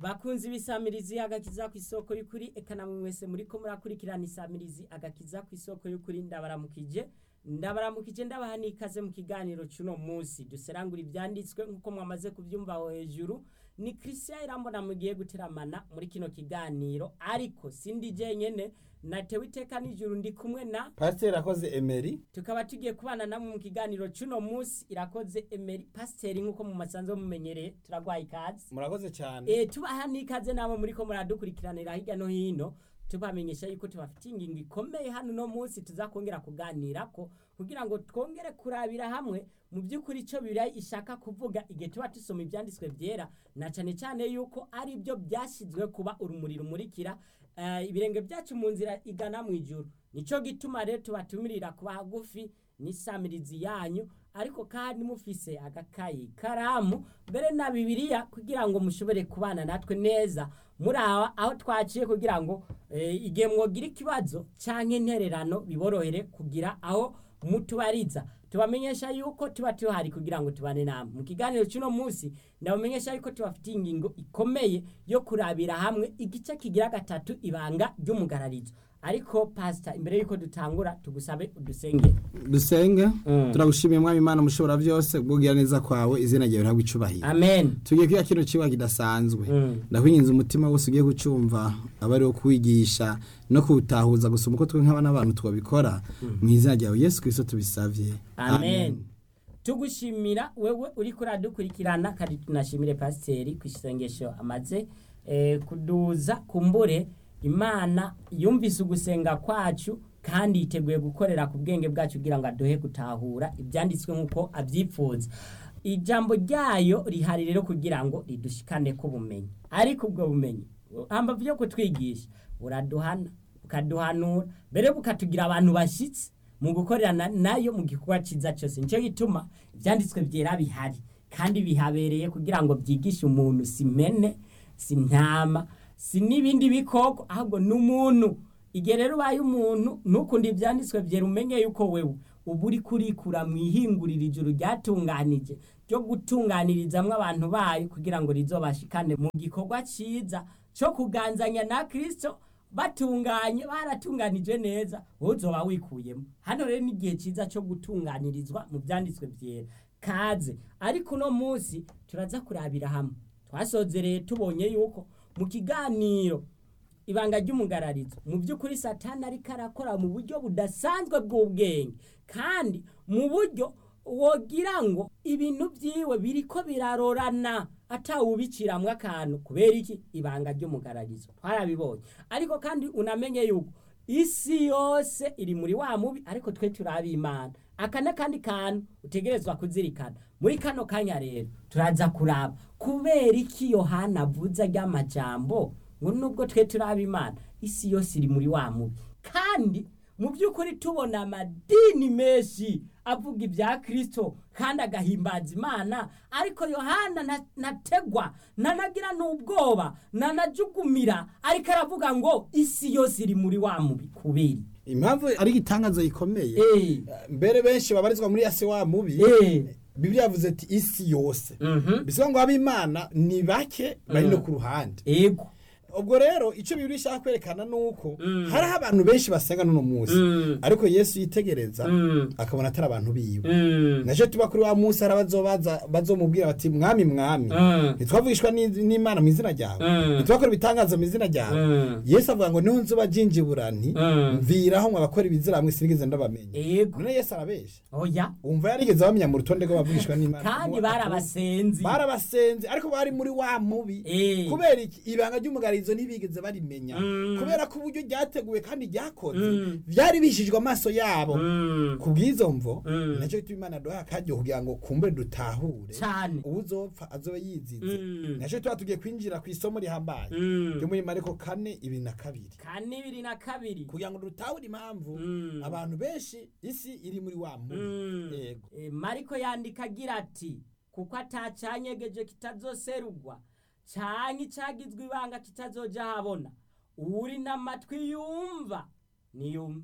bakunzi b'isamirizi agakiza ku isoko y'ukuri eka namwe mwese muriko murakurikirana isamirizi agakiza ku isoko y'ukuri ndabaramukije ndabaramukije ndabaha n'ikaze mu kiganiro cy'uno munsi duserangura ibyanditswe nk'uko mwamaze kubyumva aho hejuru ni christian irambona mugiye guteramana muri kino kiganiro ariko sindi jenyene natewe iteka n'ijuru ndi kumwe na pasiteri akoze emeri tukaba tugiye kubana namwe mu kiganiro cy'uno munsi irakoze emeri pasiteri nk'uko mu masanzo mumenyereye turagwaye ikaze murakoze cyane e, tubaha n'ikaze namwe muriko muradukurikiranira hirya no hino tubamenyesha yuko tubafitiye ingingo ikomeye hano no munsi tuzakongera kuganirako kugira ngo twongere kurabira hamwe mu by'ukuri icyo bibiliya ishaka kuvuga igihe tuba dusoma ibyanditswe byera na cyane cyane yuko ari byo byashyizwe kuba urumuri rumurikira eh, ibirenge byacu mu nzira igana mu ijuru nicyo gituma rero tubatumirira kuba hagufi n'isamirizi yanyu ariko kandi mufise agakayi karamu mbere na bibiliya kugira ngo mushobore kubana natwe neza muri aho aho twaciye kugira ngo eh, igihe mwogira ikibazo canke intererano biborohere kugira aho mutubariza tubamenyesha yuko tuba tuhari kugira ngo tubane namwe mu kiganiro cy'uno munsi ndabamenyesha yuko tubafitiye ingingo ikomeye yo kurabira hamwe igice kigira gatatu ibanga ry'umugararizo ariko pasita imbere y'uko dutangura tugusabe udusengere dusenge Mm. turagushimiye mwami imana mushobora byose kubwira neza kwawe izina ryawe ntabwo icubahiro amen tugiye kwiga kino kiba kidasanzwe Mm. ndakwinginze umutima wose ugiye kucumva aba ariwo kuwigisha no kuwutahuza gusoma uko twe nk'abana n'abantu twabikora mu izina ryawe yesu kirisito tubisabye amen tugushimira wewe uri kuradukurikirana kandi tunashimire pasiteri ku isengesho amaze eh, kuduza kumbure imana yumvise ugusenga kwacu kandi yiteguye gukorera ku bwenge bwacu kugira ngo aduhe gutahura ibyanditswe nk'uko abyifuza ijambo ryayo rihari rero kugira ngo ridushikane ku bumenyi ariko ubwo bumenyi hambavu yo kutwigisha buraduhana bukaduhanura mbere bukatugira abantu bashyitsi mu gukorerana nayo mu gikorwa cyiza cyose nicyo gituma ibyanditswe byera bihari kandi bihabereye kugira ngo byigishe umuntu si mene si ntama si n'ibindi bikoko ahubwo n'umuntu igihe rero ubaye umuntu ntukunde ibyanditswe byera umenye yuko wewe uba uri kurikura mu ihinguriro ijuru ryatunganije ryo gutunganirizamwo abantu bayo kugira ngo rizobashikane mu gikorwa cyiza cyo kuganzanya na kirisito batunganye baratunganije neza wowe uzoba wikuyemo hano rero ni igihe cyiza cyo gutunganirizwa mu byanditswe byera kaze ariko uno munsi turaza kurabira hamwe twasozereye tubonye yuko mu kiganiro ibanga ry'umugararizo mu by'ukuri satani ariko arakora mu buryo budasanzwe bw'ubwenge kandi mu buryo wogira ngo ibintu byiwe biriko birarorana atawubiciramwo akantu kubera iki ibanga ry'umugararizo twarabibonye ariko kandi unamenye yuko isi yose iri muri wa mubi ariko twe turabi imana aka n'akandi kantu utegerezwa kuzirikana muri kano kanya rero turaza kuraba kubera iki yohana avuze ry'amajambo ngo nubwo twe turaba imana isi yose iri muri wa mubi kandi mu by'ukuri tubona amadini menshi avuga ibya kirisito kandi agahimbaza imana ariko yohana na- nategwa nanagira n'ubwoba nanajugumira ariko aravuga ngo isi yose iri muri wa mubi kubera impamvu ari igitangazo gikomeye Eh, mbere benshi babarizwa muri yasi wa mubi eh, bibiliya yavuze ati isi yose mhm, bisiba ngo ab'imana ni bake bari no ku ruhande ego ubwo rero icyo bibiri ishaka kwerekana ni uko Mm. hariho abantu benshi basenga n'uno munsi Mm. ariko yesu yitegereza Mm. akabona atari abantu biwe Mm, nacyo tuba kuri wa munsi hari abazobaza bazomubwira bati mwami mwami Mm. ntitwavugishwa ni- n'imana mu izina ryawe Mm. ntitwakora ibitangazo mu izina ryawe Mm. yesu avuga ngo niho nzuba jinjiburani Mm. mviraho ngo abakora ibizira hamwe sinigeze ndabamenya ego none yesu arabesha oya wumva yarigeze bamenya mu rutonde rw'abavugishwa n'imana kandi barabasenzi barabasenze ariko bari muri wa mubi Eh. kubera iki ibanga ry'umugarizo ntibigeze barimenya Mm. kubera ko uburyo ryateguwe kandi ryakoze Mm. byari bishijwe amaso yabo Mm, ku bw'izo mvo Mm. nacyo gituma imana duha akaryo kugira ngo kumbure dutahure cyane uwuzopfa azobe yizize Mm. nacyo tuba tugiye kwinjira ku isomo rihambaye Mm. ryo muri mariko kane ibiri na kabiri kane ibiri na kabiri kugira ngo dutahure impamvu Mm. abantu benshi isi iri muri wa mubi Mm. yego Eh, mariko yandika agira ati kuko atacanyegeje kitazoserugwa canke icagizwe ibanga kitazoja habona uri n'amatwi yumva niyumve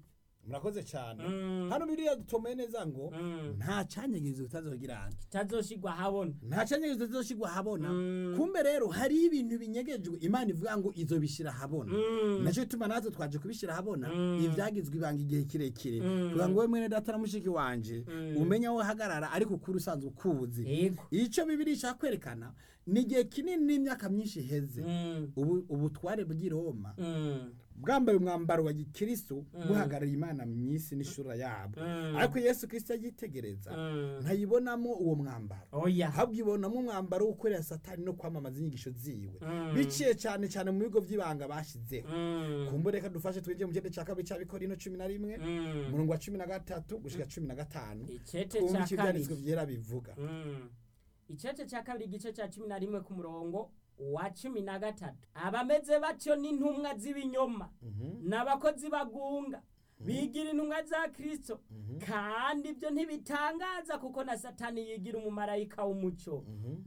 murakoze cyane Mm. hano biriya dutomeye neza ngo Mm. nta canyagirizo utazogirana kitazoshigwa habona nta canyagirizo tuzoshigwa habona Mm. kumbe rero hariho ibintu binyegejwe imana ivuga ngo izobishira habona Mm. nacyo gituma natwe twaje kubishira habona Mm. ivyagizwe ibanga igihe kirekire Mm. kugira ngo we mwene data na mushiki wanje Mm. umenye aho hagarara ariko ukuri usanzwe ukuzi yego ico bibiri ishaka kwerekana ni igihe kinini n'imyaka myinshi iheze Mm. ubu ubutware bw'i roma Mm. bwambaye umwambaro wa gikristo buhagarariye imana mu isi n'ishura yabo Mm. ariko yesu kristo yitegereza Mm. ntayibonamo uwo mwambaro oya ahubwo ibonamo umwambaro wo gukorera satani no kwamamaza inyigisho ziwe Mm. biciye cyane cyane mu bigo by'ibanga bashizeho Mm. kumbure reka dufashe twinjiye mu cyenda cya kabiri cya bikorino cumi na rimwe Mm. umurongo wa cumi na gatatu gushika cumi na gatanu icete twumve cya icyo ibyanditswe kabiri byera bivuga Mm. icece cya kabiri igice cya cumi na rimwe ku murongo wa cumi na gatatu abameze batyo n'intumwa z'ibinyoma n'abakozi bagunga bigira intumwa za kristo kandi ibyo ntibitangaza kuko na satani yigira umumarayika w'umucyo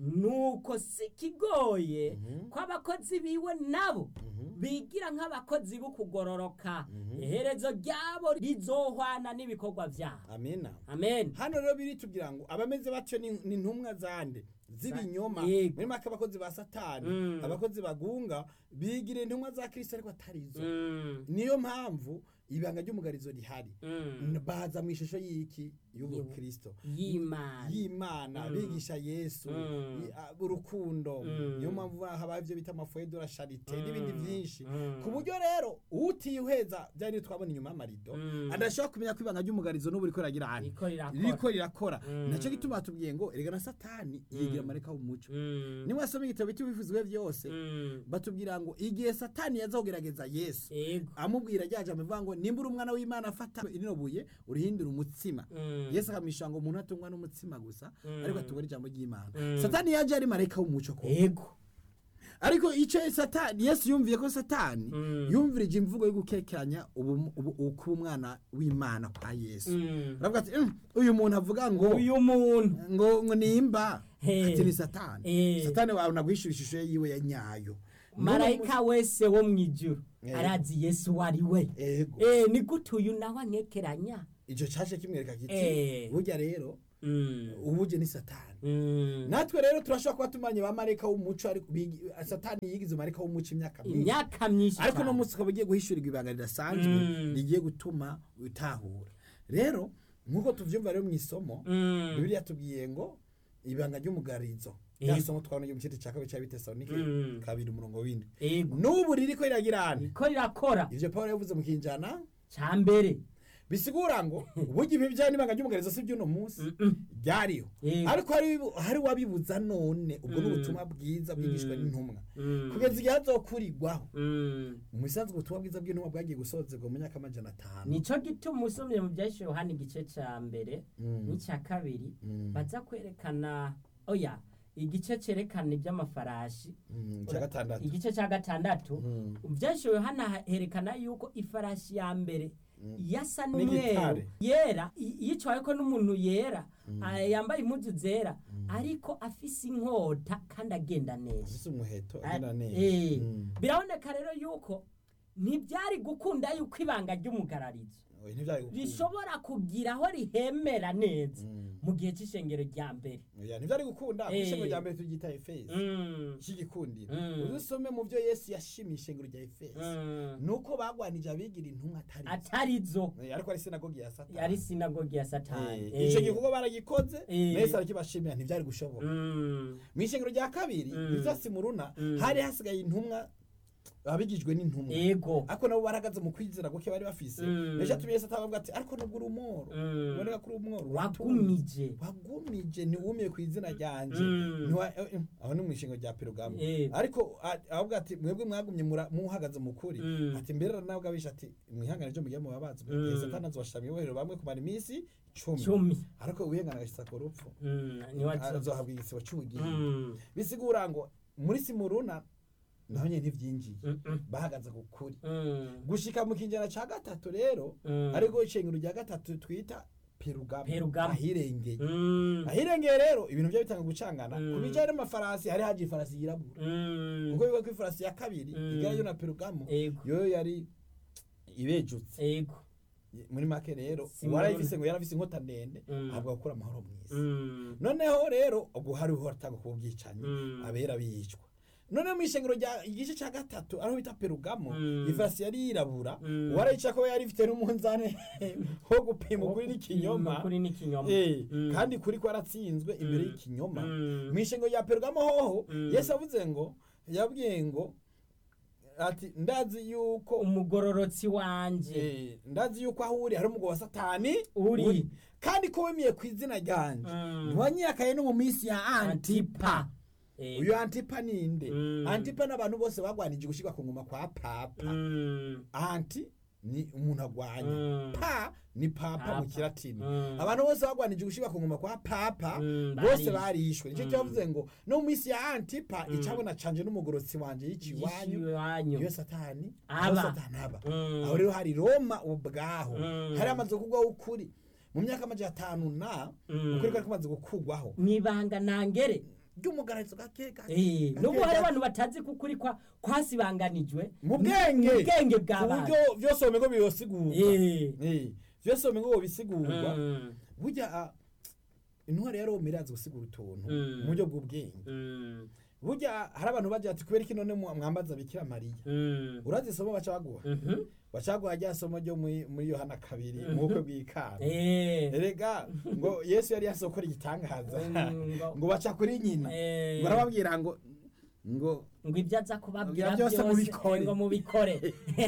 nuko si kigoye ko abakozi biwe nabo bigira nk'abakozi b'ukugororoka iherezo ryabo rizohwana n'ibikorwa byabo amina amen hano rero biri tugira ngo abameze batyo ni ni intumwa zande z'ibinyoma Yego. muri make abakozi ba satani Mm. abakozi bagunga bigira intumwa za kristo ariko atari zo Mm. niyo mpamvu ibanga ry'umugarizo rihari Mm. baza mu ishusho y'iki y'ubukristo y'imana y'imana bigisha yesu Mm. i- a- urukundo Mm. niyo mpamvu habaye ibyo bita amafoye de la charite n'ibindi byinshi Mm. ku buryo rero utihweza byari twabona inyuma y'amarido Mm. adashobora kumenya ko ibanga ry'umugarizo n'ubu riko riragira hano Riko rirakora. riko rirakora Mm. nacyo gituma batubwiye ngo erega na satani yigira amareka w'umuco Mm. niwasoma igitabo cy'ibivuzwe byose Mm. batubwira ngo igihe satani yaza kugerageza yesu Ego. amubwira ryaje amuvuga ngo nimba uri umwana w'imana afata rino buye urihindura umutsima Mm. yesu akamwisha ngo umuntu atungwa n'umutsima gusa Mm. ariko atungwa n'ijambo ry'imana Mm. satani yaje ari marayika w'umuco ko Ego. ariko icyo satani yesu yumviye ko satani Mm. yumvirije imvugo yo gukekeranya ubu- ubu- ubu- kuba umwana w'imana kwa yesu Mm. aravuga ati "Mm, uyu muntu avuga ngo uyu muntu ngo ngo nimba He. ati ni satani Eh. satani wawe naguhishura ishusho yiwe ya nyayo marayika wese wo mu ijuru Eh. arazi yesu uwo ari we ego Eh, ni gute uyu nawe ankekeranya icyo cyaje kimwereka kiti Eh. burya rero Mm. ubuje ni satani Mm. natwe rero turashobora kuba tumanye ba marayika w'umuco ariko bigi- satani yigize marayika w'umuco imyaka myinshi imyaka myinshi ariko cyane. uno munsi ukaba ugiye guhishurirwa ibanga ridasanzwe Mm. rigiye gutuma utahura rero nk'uko tuvyumva rero mu isomo Mm. bibiliya tubwiye ngo ibanga ry'umugarizo Yego. rya somo twabona ryo mu cyete cya kabiri cya bitesalonike Mm. kabiri umurongo w'indwi Ego. n'ubu ririko riragirana ko rirakora ivyo pawulo yavuze mu kinjana cya mbere bisigura ngo burya ibi bijyanye n'ibanga ry'umugarizo si iby'uno munsi ryariho Yego. ariko hari hari wabibuza none ubwo ni Mm. ubutumwa bwiza bwigishwa Mm. n'intumwa Mm. kugeza igihe hazokurirwaho Mm. mu bisanzwe ubutumwa bwiza bw'intumwa bwagiye gusozerwa mu myaka amajana atanu nico gituma usomye mu byahise yohani igice cya mbere Mm. n'icya kabiri Mm. baza kwerekana oya igice cyerekana iby'amafarashi Mm, icya gatandatu igice cya gatandatu Mm. byahise yohani herekana yuko ifarashi ya mbere yasa N'igitare. n'umweru yera i- yicaweko n'umuntu yera ah, yambaye impuzu zera ariko afise inkota kandi agenda neza ufise umuheto Ah, agenda neza eh, Mm. biraboneka rero yuko ntibyari gukunda yuko ibanga ry'umugararizo Oya, ntivyari gukunda. rishobora kugira aho rihemera neza Mm. mu gihe cy'ishengero rya mbere Oya, ntivyari gukunda Eh. ishengero rya mbere turyita efezi Mm, cy'igikundiro Mm. uzusome mu byo yesu yashimiye ishengero rya efezi mm. nuko bagwanije abigira intumwa atari zo. atarizo Eh, ariko ari sinagogi ya satani yari sinagogi ya satani Eh, ico gikorwa baragikoze Eh. yesu arakibashimira ntivyari gushoboka Mm, mu ishengero rya kabiri Mm. riza simuruna Mm. hari hasigaye intumwa abigijwe n'intumwa ego ariko nabo baragaze mu kwizera guke bari bafise Mm. ejo atumye yesu atabavuga ati ariko nubwo uri umworo Mm. uboneka ko uri umworo wagumije wagumije ntiwumiye ku izina ryanje Mm. Ntiwa- eh, eh, aho ni mu ishingo rya perugamo Eh. ariko a- avuga ati mwebwe mwagumye mura- muhagaze mu kuri Mm. ati mbere nabwo abisha ati mwihangane ryo mugiye mubabazwe Mm. Eh, satani azobashira ibohero bamwe kumara iminsi cumi cumi ariko wihangana agashitsa ku rupfu Mm, niwazo- azohabwa igisibo c'ubugingo Mm, bisigura ngo muri simuruna naho nyene ntivyinjiye mm, mm, bahagaze ku kuri mm, gushika mu kinjana ca gatatu rero Mm. ariko ishengero rya gatatu twita perugamo Perugamo. ahirengeye mm, ahirengeye rero ibintu byo bitanga gucangana Mm. ku bijyanye n'amafarasi hari haje ifarasi yirabura mm, kuko bivuga ko ifarasi ya kabiri Mm. igarayo na perugamo Ego. yoyo yari ibejutse ego muri make rero Si uwarayifise ngo yarafise inkota ndende Mm. ahabwa gukura amahoro mw'isi Mm. noneho rero ubwo hariho hatanga kuba ubwicanyi Mm. abera bicwa none mu ishengero rya igice cya gatatu ariho bita perugamo Mm. ivasi yari yirabura Mm. warayica ko yari ifite n'umunzani wo gupima ukuri n'ikinyoma Ukuri n'ikinyoma. Eh, Mm. kandi kuri ko aratsinzwe imbere Mm. y'ikinyoma Mm. mu ishengero rya perugamo hoho Mm. yesu avuze ngo yabwiye ngo ati ndazi yuko umugororotsi wanje Eh, ndazi yuko aho uri hari umugabo wa satani Uri. kandi ko wemiye ku izina ryanje Mm. ntiwanyiyakaye no mu minsi ya antipa antipa Eh, uyu antipa ninde Mm. antipa n'abantu bose bagwanije gushyirwa ku ngoma kwa papa mm, anti ni umuntu agwanya Mm. pa ni papa Papa. mu kiratini Mm. abantu bose bagwanije gushyirwa ku ngoma kwa papa Mm, bose barishwe. barishwe nicyo Mm. cyavuze ngo no mu minsi ya antipa icabona canje n'umugorotsi wanje y'ikiwanyu iwanyu iyo satani Aba. aho satani aba Mm. aho rero hari roma ubwaho Mm. hari amaze kugwaho ukuri mu myaka amajana atanu na Mm. ukuri kwari kumaze gukugwaho mwibanga nangere ry'umugararizo gake gake Eh, gake nubwo hari gake. abantu batazi ko ukuri kwa kwasibanganijwe mu bwenge mu bwenge ku bw'abantu buryo byose womengo biyosigurwa Eh. Eh, byose womengo bisigurwa Mm, burya ah, intwari ya roma irazi gusigura utuntu Mm. mu buryo bw'ubwenge mm, burya hari abantu bagira ati kubera iki none mu- mwambaza bikira mariya mm, urazi isomo baca baguha mhm. baca baguha rya somo ryo muri muri yohana kabiri mu bukwe bw'ikana Eh, erega ngo yesu yari yasokora igitangaza Mm, ngo- ngo baca kuri nyina Eh. ngo arababwira ngo ngo ngo ibyo aza kubabwira Ngo byose byose mubikore. eh, ngo mubikore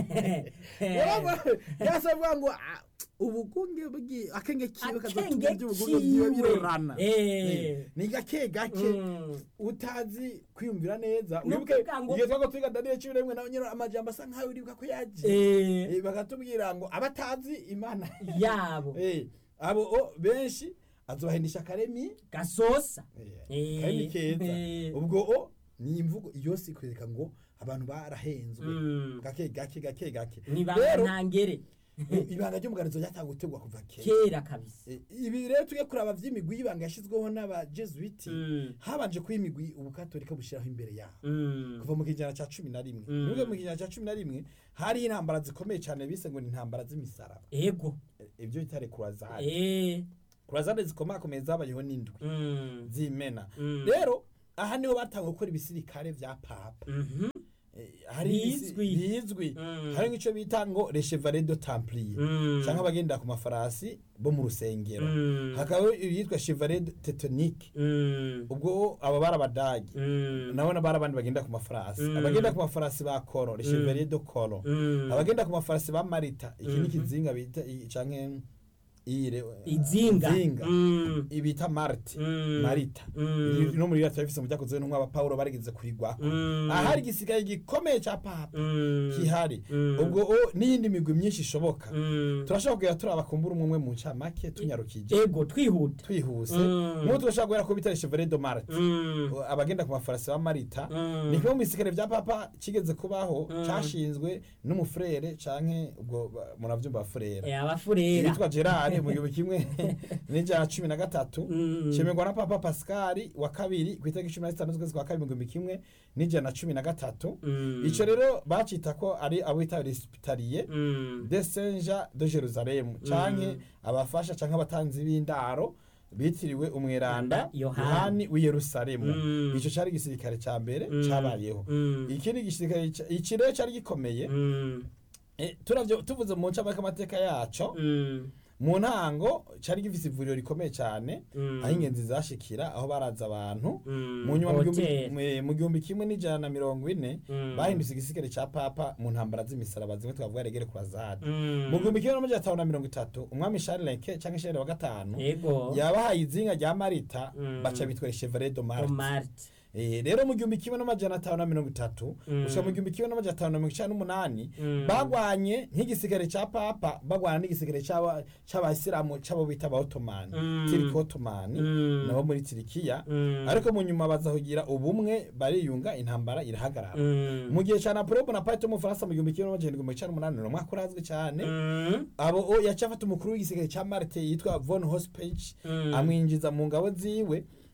yasa avuga ngo ah, ubugunge bwi akenge kiwe Akenge kazotumye iby'ubugunge byiwe kiwe. birorana Eh. Eh, ni gake gake Mm. utazi kwiyumvira neza Ni wibuke ukuvuga ngo- igihe twago twiga daniyeli cumi n'imwe nawe nyine amajambo asa nkaho uribuka ko yaje Eh, Eh, bakatubwira ngo abatazi imana yabo Eh, abo o, benshi azobahendisha akaremi gasosa Eh, Eh, karimi keza eh. ubwo o ni imvugo yose ikwereka ngo abantu barahenzwe Mm. gake gake gake gake nibanga rero ntangere ibanga ry'umuganizo ryatanga gutegwa kuva kera kera kabisa Eh, ibi rero tujye kuraba vy'imigwi y'ibanga yashyizweho n'abajesuiti Mm. habanje kuba imigwi ubukatolika bushyiraho imbere yaho Mm. kuva mu kijana cya cumi na rimwe Mm. nubwo mu kijana cya cumi na rimwe hari intambara zikomeye cyane bise ngo ni intambara z'imisaraba ego Eh, ibyo bitare kurazade Eh, kurazade zikomakomeye zabayeho n'indwi mm. z'imena Mm. rero aha niho batanga gukora ibisirikare vya papa Mhm. Eh, hari ibisi- Bizwi. bizwi Mm. hari nk'ico bita ngo les chevaliers de templier Mm. canke abagendera ku mafarasi bo mu rusengero Mm. hakaba yitwa chevalier teutonique Mm. ubwo abo bari abadagi Mm. nabona bari abandi bagenda ku mafarasi Mm. abagenda ku mafarasi ba koro les chevaliers de koro Mm. abagenda ku mafarasi ba marita iki ni Mhm. ikizinga bita i- canke iyire izinga izinga Mm. ibita marti Mm. marita Mm. no muri rata bifise mu byakozwe n'umwe aba Paulo barigeze kurigwako Mm. ahari igisigaye gikomeye ca papa Mm. kihari Mm. ubwo o n'iyindi migwi myinshi ishoboka Mm. turashobora kugira turaba kumbura umwe umwe mu ncamake tunyarukije ego twihuta twihuse Mm. nk'ubu turashobora guhera ku bitare chevalier de marte Mm. abagenda ku mafarasi ba marita Mm. ni kimwe mu bisikare bya papa kigeze kubaho Mm. cashinzwe n'umufurere canke ubwo ba- muravyumva furera Eh, abafurera yitwa gerard mu gihumbi kimwe n'ijana na cumi na gatatu Mm. cemerwa na papa pascal wa kabiri ku itariki cumi na zitanu z'ukwezi kwa kabiri mu gihumbi kimwe n'ijana na cumi na gatatu Mm. ico rero bacita ko ari abo bita resipitariye Mm. de senja de jerusalemu canke abafasha canke abatanzi b'indaro bitiriwe umweranda Yohani. yohani w'i yerusalemu Mm. ico cari igisirikare ca mbere Mm. cabayeho Mm. ikindi gisirikare ca- iki rero cari gikomeye Mm. Eh, turavyo tuvuze mu ncamake amateka yaco Mm. mu ntango cari gifise ivuriro rikomeye cane Mm. aho ingenzi zashikira aho baraza abantu Mm. mu nyuma mu gihumbi- Hotel. mu- mu gihumbi kimwe n'ijana na mirongo ine Mm. bahindutse igisirikare ca papa mu ntambara z'imisaraba zimwe twavuga regere kurazade Mm. mu gihumbi kimwe n'amajana atanu na mirongo itatu umwami sharileke canke sharire wa gatanu ego yabahaye izinga rya marita Mm. baca bitwa chevalier de marte omart Eh, rero mu gihumbi kimwe n'amajana atanu na mirongo itatu Mm. gushika mu gihumbi kimwe n'amajana atanu na mirongo icenda n'umunani Mm. bagwanye nk'igisirikare ca papa bagwana n'igisirikare c'aba- c'abayisilamu c'abo bita abaotomani Mm. tiriki otomani Mm. nabo muri tirikiya Mm. ariko mu nyuma baza kugira ubumwe bariyunga intambara irahagarara Mm. mu gihe ca napoleon bonaparte w'umufaransa mu gihumbi kimwe n'amajana indwi mirongo icenda n'umunani ni umwaka urazwi cane Mm. abo o yaciye afata umukuru w'igisirikare ca marte yitwa von hospage Mm. amwinjiza mu ngabo ziwe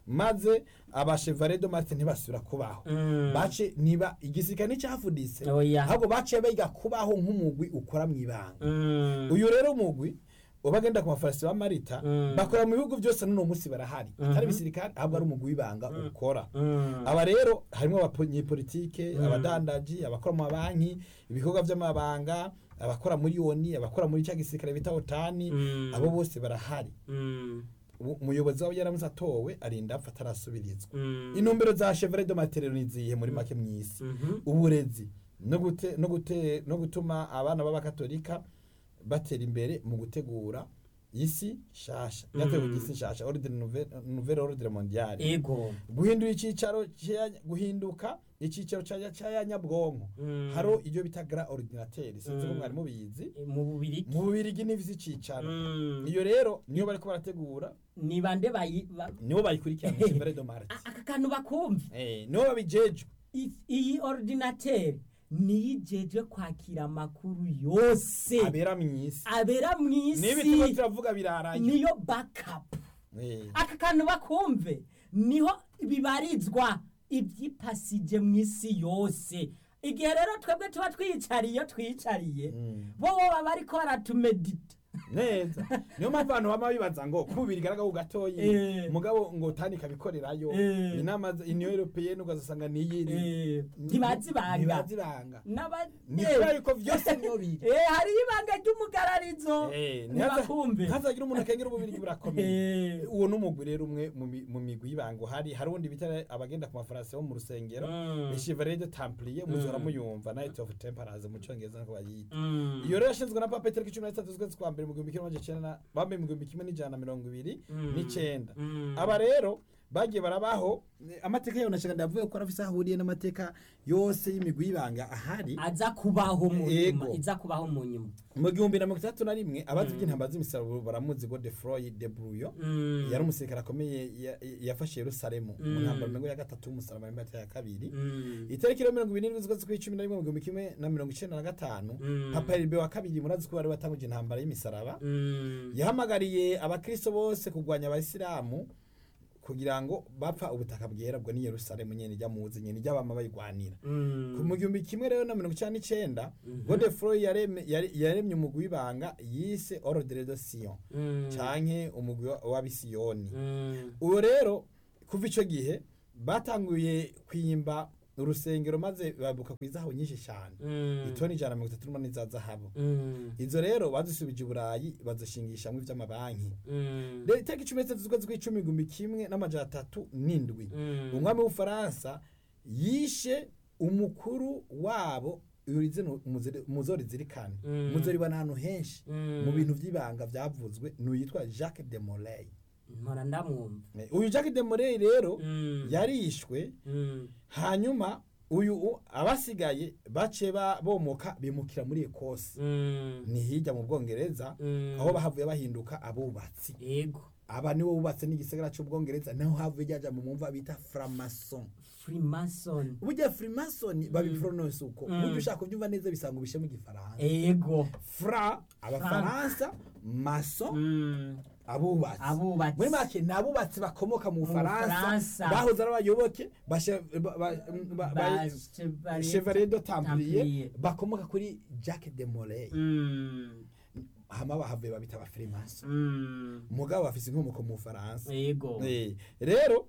maze abashevare do marte ntibasubira kubaho Mm. bace niba igisirikare nticyavuditse Oya. ahubwo baciye biga kubaho nk'umugwi ukora mu ibanga Mm. uyu rero umugwi ubagenda ku mafarasi ba marita Mm. bakora mu bihugu byose n'uno munsi barahari atari Mhm. ibisirikare ahubwo ari umugwi w'ibanga ukora Mm. aba rero harimo abanyepolitike abadandaji abakora mu mabanki ibikorwa by'amabanga abakora muri yoni abakora muri cya gisirikare bita otani Mm. abo bose barahari Mm. Ubu- umuyobozi wabo yaramuze atowe arinda apfa atarasubirizwa Mm. intumbero za chevre de materiel nizihe muri make mw'isi Mhm. uburezi no gute no gute no gutuma abana b'abakatolika batera imbere mu gutegura isi shasha yategura isi shasha ordre nouvelle nouvelle ordre mondiale ego guhindura icyicaro cya- guhinduka icyicaro cya cya nyabwonko Mm. haro ibyo bita gra ordinateur sinzi ko Mm. mwari mubizi mu bubiri mu bubirigi n'ivisi icyicaro Mm. iyo rero niyo bariko barategura ni bande bayi ba- nibo bayikurikirana chevre de marte A- aka kantu bakumva eh nibo babijejwe I- iyi ordinateur niyo ijejwe kwakira amakuru yose abera mw'isi abera mu niba turiko isi turavuga biraraye niyo backup Eh. aka kantu bakumve niho bibarizwa ibyipasije mu isi yose igihe rero twebwe tuba twiyicariye twiyicariye Mm. bo baba bariko baratumedita neza niyo mpamvu abantu bama bibaza ngo kubira igaragaho gatoyi Eh. mugabo ngo tani kabikorerayo Eh. inama za- union européenne ugasanga niyiri Eh, ntibazibanga ntibazibanga N'aba- ni Eh. kubera yuko vyose niyo biri Eh, hariho ibanga ry'umugararizo Eh, ntibakumve ntihazagira umuntu akengera ububirigi burakomeye Eh. uwo n'umugwi rero umwe mu mi- mu migwi y'ibanga hari hari undi bita abagenda ku mafarasi bo mu rusengero Mm. le chevalier de templier muzora Mm. muyumva night of temperance mu cyongereza nko bayita Mm. iyo rero yashinzwe na papa itariki cumi na zitatu z'ukwezi kwa mbere mu gihumbi kimwe n'amajana icenda na- bambaye mu gihumbi kimwe n'ijana na mirongo ibiri Mm. n'icenda Mm. aba rero bagiye barabaho eh, amateka yayo nashaka ndavuye ko arafise aho ahuriye n'amateka yose y'imigwi y'ibanga ahari aza kubaho mu nyuma Ego. iza kubaho mu nyuma mu gihumbi na mirongo itandatu na rimwe abazi iby'intambara z'imisaruro baramuzi ngo de froy de bruyo Mm. yari umusirikare akomeye ya- yafashe yerusalemu mu Mm. ntambara mirongo ya gatatu y'umusaraba w'imbata ya kabiri Mm. itariki rero mirongo ibiri n'indwi z'ukwezi kw'icumi na rimwe mu gihumbi kimwe na mirongo icenda na gatanu Mm. papa heribe wa kabiri murazi ko bari batanguje intambara y'imisaraba Mm. yahamagariye abakristo bose kurwanya abayisilamu kugira ngo bapfa ubutaka bwera bwo ni yerusalemu nyene ijya muzi nyene ijya bama bayigwanira Mm. ku mu gihumbi kimwe rero na mirongo icenda n'icenda Mhm. godefroy yareme- yare- yaremye umugwi w'ibanga yise ordre de sion Mm. canke umugwi wa- w'abisiyoni Mm. uwo rero kuva ico gihe batanguye kwimba urusengero maze babuka ku izahabu nyinshi cyane Mm. itoni ijana na mirongo itatu n'umunani za zahabu Mm. izo rero bazisubije i burayi bazishingishamwo ivy'amabanki Mm. rero itariki cumi n'itatu z'ukwezi kw'icumi igihumbi kimwe n'amajana atatu n'indwi Mm. umwami w'ubufaransa yishe umukuru wabo urizino umuzori zirikane Mm. umuzori bana ahantu henshi Mm. mu bintu by'ibanga byavuzwe ni uyitwa jacques de molay mpora ndamwumva uyu jacques de molay rero Mm. yarishwe Mm. hanyuma uyu u- abasigaye bace ba- bomoka bimukira muri ekose Mm. ni hirya mu bwongereza Mm. aho bahavuye bahinduka abubatsi ego aba nibo bubatse n'igisagara cy'ubwongereza naho havuye ryaja mu mumva bita framason freemason burya freemason babipronounce uko Mm. burya ushaka kubyumva neza bisanga ubishe mu gifaransa ego fra abafaransa mason Mm. abubatsi Abubatsi. muri make ni abubatsi bakomoka mu bufaransa Bufaransa. bahoze ari abayoboke ba che- ba- ba- ba- ba- Ba Chevalier chevalier de templier Templier. bakomoka kuri jacques de molay Mm. hama bahavuye babita aba freemason Mm. mugabo bafise inkomoko mu bufaransa ego Eh, rero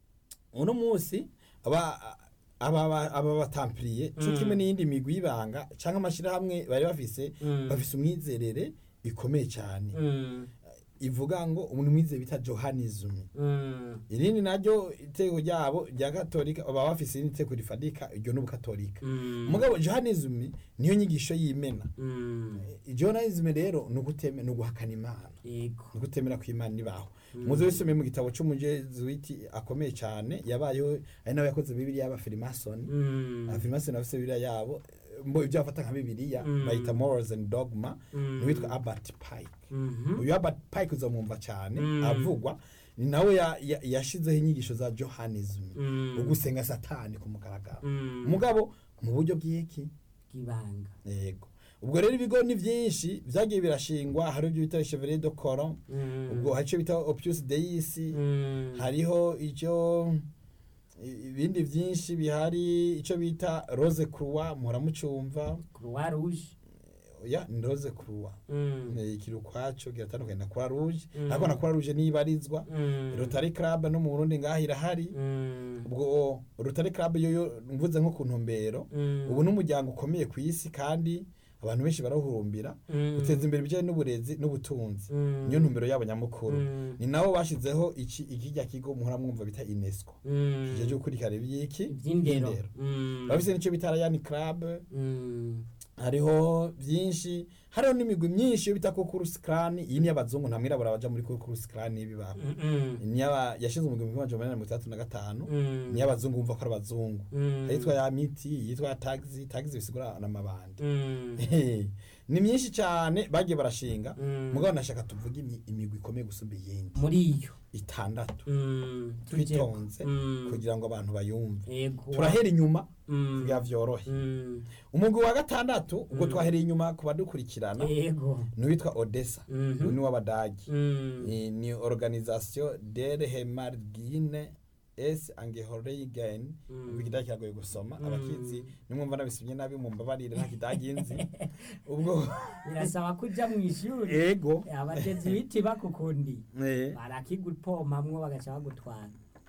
uno munsi aba aba aba- aba batampiriye cyo Mm. kimwe n'iyindi migwi y'ibanga cyangwa amashyirahamwe bari bafise Mm. bafise umwizerere ikomeye cyane Mm. ivuga ngo umuntu mwizeye bita johanism Mm. irindi naryo iteko ryabo rya katolika baba bafise irindi teko rifadika iryo n'ubukatolika Mm. mugabo johanism niyo nyigisho y'imena Mm. johanism rero ni uguteme- ni uguhakana imana ego ni ugutemera ko imana ibaho muze wisomeye mu gitabo c'umujezuwiti akomeye cyane yabayeho ari nawe yakoze bibiliya y'abafirimasoni Mm. abafirimasoni bafise bibiliya yabo eh, mbo ibyo bafata nka bibiliya Mm. bayita morals and dogma Mm. niwitwa albert pike Mhm. uyu albert pike uzamwumva cyane Mm. avugwa ni nawe ya- ya- yashizeho inyigisho za johanism Mm. ugusenga satani ku mugaragaro Mm. mugabo mu buryo bw'iki bw'ibanga yego ubwo rero ibigo ni byinshi byagiye birashingwa hari ibyo bita chevalier de coron Mm. ubwo hari icyo bita opus deis Mm. hariho icyo i- ibindi byinshi bihari icyo bita rose croix muhora mucumva croix rouge ya ni rose croix Mm. Eh, kiri ukwaco kiratandukanye na croix rouge Mm. ariko na croix rouge niyo ibarizwa Mm. rotary club no mu burundi ngaho irahari Mm. ubwo rotary club yoyo mvuze nko ku ntumbero Mm. ubu n'umuryango ukomeye ku isi kandi abantu benshi barahurumbira Mm. guteza imbere ibijyanye n'uburezi n'ubutunzi Mm. niyo ntumbero yabo nyamukuru Mm. ni nabo bashizeho iki ikijya kigo muhora mwumva bita unesco Mm. kijya cyo gukurikirana iby'iki iby'indero by'indero. Mm. bafise n'icyo bita rayani club Mm. hariho byinshi hariho n'imigwi myinshi yo bita kukurusi krani iyi ni y'abazungu nta mwirabura baja muri kukurusi krani bibaho Mm. ni y'aba- yashinzwe mu gihumbi kimwe amajana umunani na mirongo itandatu na gatanu Mm. ni y'abazungu bumva ko ari abazungu Mm. yitwa ya miti yitwa ya taxi taxi bisigura n'amabandi Mm. ni myinshi cyane bagiye barashinga Mm. mugabo nashaka tuvuge imi- imigwi ikomeye gusumba iyindi muri iyo itandatu Mm. twitonze Mm. kugira ngo abantu bayumve Yego. turahera inyuma Mm. kugira vyorohe Mm. umugwi wa gatandatu ubwo Mm. twahereye inyuma ku badukurikirana Yego. n'uwitwa odessa Mhm. uyu ni w'abadagi Mm. ni, ni organisation der hemargine es angehorigen Mm. ubu ikidagi kiragoye gusoma Mm. abakizi nimwumva nabisomye nabi mumbabarire nta kidagi nzi ubwo birasaba kuja mu ishuri ego abatezi biti bakukundi Eh. barakigupomamwo bagaca bagutwara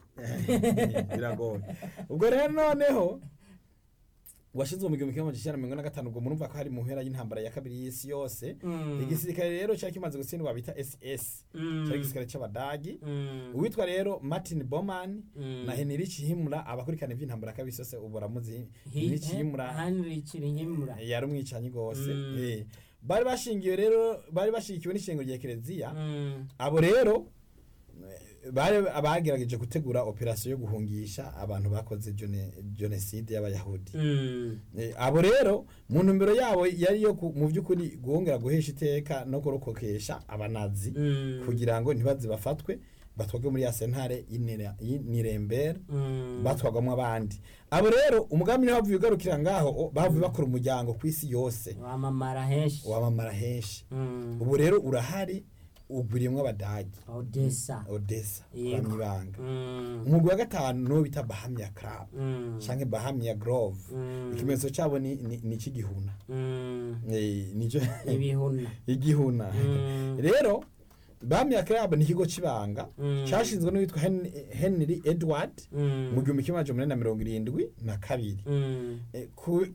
biragoye ubwo rero noneho washinzwe mu gihumbi kimwe amajana icyenda na mirongo ine na gatanu ubwo murumva ko hari mu mpera y'intambara ya kabiri y'isi yose Mm. igisirikare rero cyari kimaze gutsindwa bita ss Mm. cyari igisirikare c'abadagi Mm. uwitwa rero martin boman Mm. na henrich himura abakurikirana ivy'intambara kabisi yose ubu baramuzi Hi- henrich himura Heinrich Himura. yari umwicanyi rwose Mm. Eh. bari bashingiwe rero bari bashigikiwe n'ishengo rya kereziya Mm. abo rero eh, bari abagerageje gutegura operasiyo yo guhungisha abantu bakoze jone- jenoside y'abayahudi Mm. Eh, abo rero mu ntumbero yabo yari yo ku- mu by'ukuri guhongera guhesha iteka no kurokokesha abanazi Mm. kugira ngo ntibaze bafatwe batwagwe muri ya sentare y'Nire- y'Nuremberg Mm. batwagwamo abandi abo rero umugambi niho bavuye ugarukira ngaho o, bavuye bakora umuryango ku isi yose wamamara henshi wamamara henshi Mm. ubu rero urahari ugwiriyemwo abadagi odessa odessa Yego. kwa ibanga Mm. umugwi wa gatanu niwo bita bahamya club Mm. canke bahamya grove Mm. ikimenyetso cabo ni ni- ni ik'igihuna Mm. Eh, nico ibihuna igihuna Mm. rero bahamya club ni ikigo c'ibanga Mm. cashinzwe n'uwitwa Hen- henry edward Mm. mu gihumbi kimwe amajana umunani na mirongo irindwi na kabiri Mm. Eh, ku-